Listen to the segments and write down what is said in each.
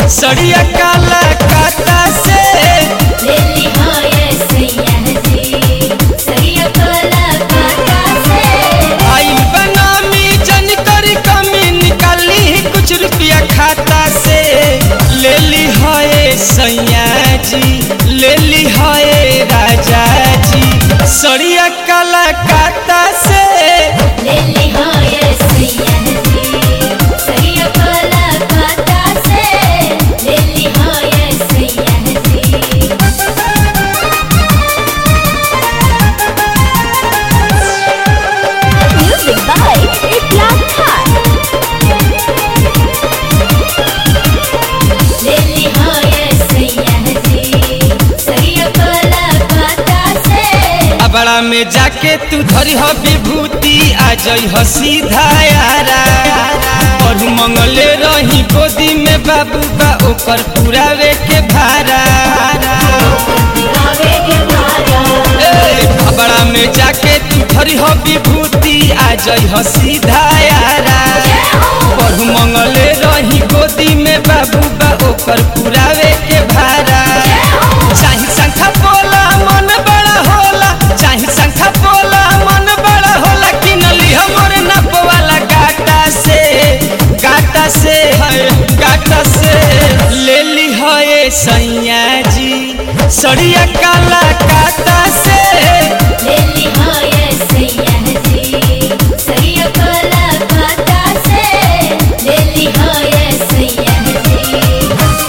सड़िया काला काता से लेली होए सैया जी सैया कोला काटा से आइल बनामी जन करी कमी निकाली कुछ रुपया खाता से ले ली है सैया जी ले ली है राजा जी सड़िया काला काता से लेली होए सैया जी सैया कोला काटा से लेली होए सैया जी Music by Iklan Khan. लेली होए सैया जी सैया कोला काटा से अबड़ा में जाके तू धरी हो विभूति आ जई हो सीधा यारा और मंगले रही गोदी में बाबू बा ओकर पुरावे के भारा गावे के मारा ए, अबड़ा में जाके तू धरी हो विभूति आ जई हो सीधा यारा और मंगले रही गोदी में बाबू बा ओकर पुरावे के भारा चाहे संखा बोला मन बड़ा होला चाहे संखा बोला मन बड़ा होला कि नली हमर नप वाला गाटा से गाटा से है गाटा से ले ली है सैया जी सड़िया काला काटा से लेली होए सैया जी सैया कोला काटा से लेली होए सैया जी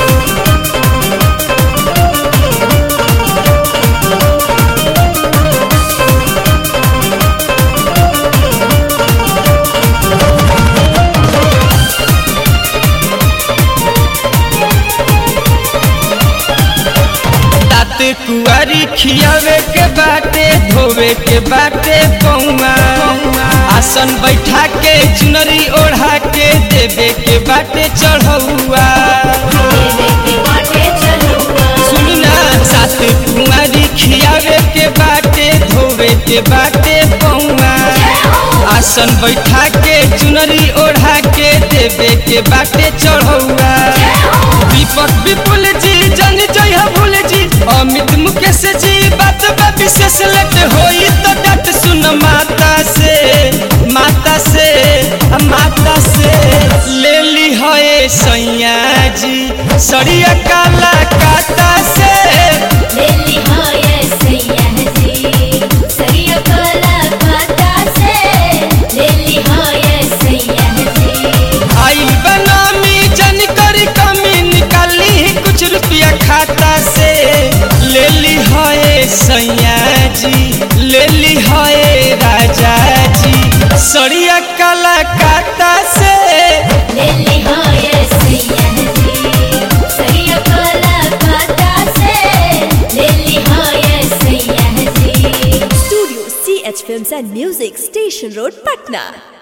तात कुआरी खियावे के बाटे धोवे के बाटे पौआ आसन बैठा के चुनरी ओढ़ा के देवे के बाटे चढ़ौआ देवे के बाटे चलुआ सुनी ना सात कुआरी खियावे के बाटे धोवे के बाटे पौआ आसन बैठा के चुनरी ओढ़ा के देवे के बाटे चढ़ौआ दीपक विपुल जी जन जय भूल जी अमित मुकेश जी बात बा विशेष लट होई तो डट सुन माता से माता से माता से ले ली है सैया जी सड़िया काला काता से लेली होए सैया जी सैया कोला काटा से लेली होए सैया जी आइल बनामी जन करी कमी निकाली कुछ रुपया खाता से ले ली है सैया जी ले ली है राजा जी सड़िया काला काता से लेली होए सैया जी सैया कोला काटा से लेली होए सैया जी Studio CH Films and Music, Station Road, Patna.